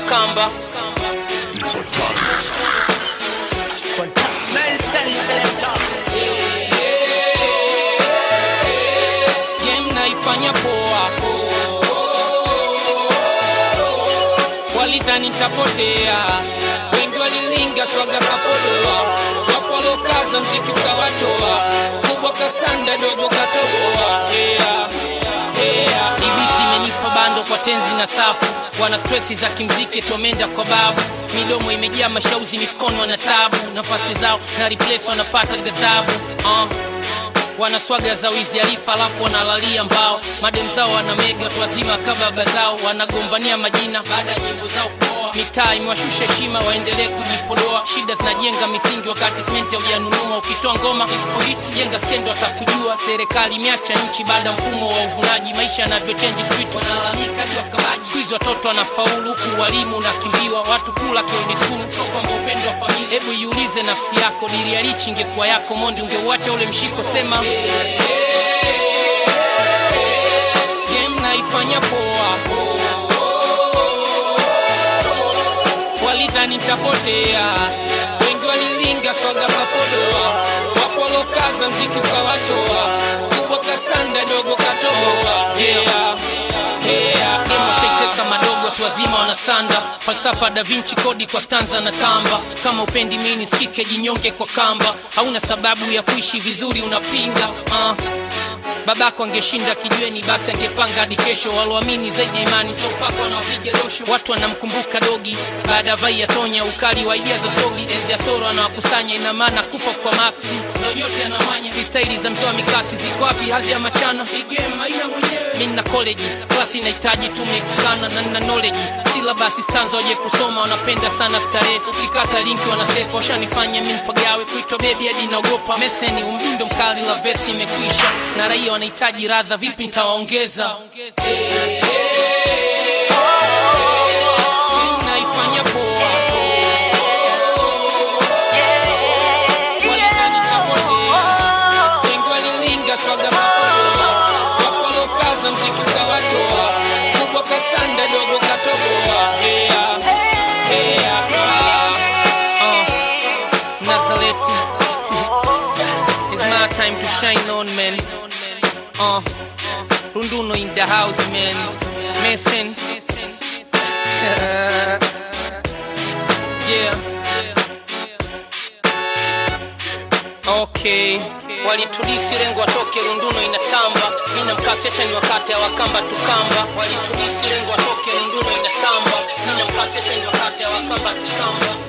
tukamba game naifanya poa walidhani nitapotea wengi walilinga swaga kapodoa wapo walokaza mziki ukawatoa kubwa kasanda dogo katoboa yeah. Yeah. ibiti imenipa bando kwa tenzi na safu wana stresi za kimziki tomenda kwa babu midomo imejaa mashauzi mifukoni wana tabu nafasi zao na replace wanapata ghadhabu uh wana swaga za wizi alifa alafu wanalalia mbao madem zao wana mega watu wazima kababa zao wanagombania majina baada ya nyimbo zao kuoa mitaa imewashusha heshima waendelee kujipodoa shida zinajenga misingi wakati simenti haujanunua ukitoa ngoma isipohiti jenga skendo watakujua serikali imeacha nchi baada ya mfumo wa uvunaji maisha yanavyochenji street wanalalamika juu wakabaji siku hizi watoto wanafaulu huku walimu unakimbiwa watu kula kirudi skulu sio kwamba upendo wa familia hebu iulize nafsi yako diri ya lichi ingekuwa yako mondi ungeuacha ule mshiko sema game naifanya poa walidhani nitapotea wengi walilinga swaga kapodoa wapo walokaza mziki ukawatoa kubwa kasanda dogo katoboa yeah. Yeah. Game washaiteka madogo watu wazima wanasanda falsafa da vinci kodi kwa stanza na tamba kama upendi mini skike jinyonge kwa kamba hauna sababu ya kuishi vizuri unapinga uh babako angeshinda kijiweni basi angepanga hadi kesho waloamini zaidi ya imani sopako wanawapiga dosho watu wanamkumbuka dogi baada ya vai ya tonya ukali wa idea za sogi enzi ya soro anawakusanya ina maana kufa kwa maxi ndo yote anamanya staili za mtoa mikasi ziko wapi hazi ya machana igem haina mwenyewe mi na college klasi inahitaji tu mexikana na nina knowledge silabasi stanza waje kusoma wanapenda sana starehe ukikata linki wanasepa washanifanya mi mpagawe kuitwa bebi hadi naogopa meseni umdundo mkali la vesi imekwisha na raia wanahitaji radha vipi nitawaongeza naifanya poa Walidhani nitapotea. Wengi walilinga swaga mapodoa wapo walokaza mziki ukawatoa kubwa kasanda dogo katoboa yeah. Yeah. Uh. Nazareti It's my time to shine on man uh. Runduno in the house man Mason yeah okay walitudisi lengo watoke runduno inatamba mi na mkasesha ni wakati awakamba tukamba walitudisi lengo watoke runduno inatamba mi na mkasesha ni wakati awakamba tukamba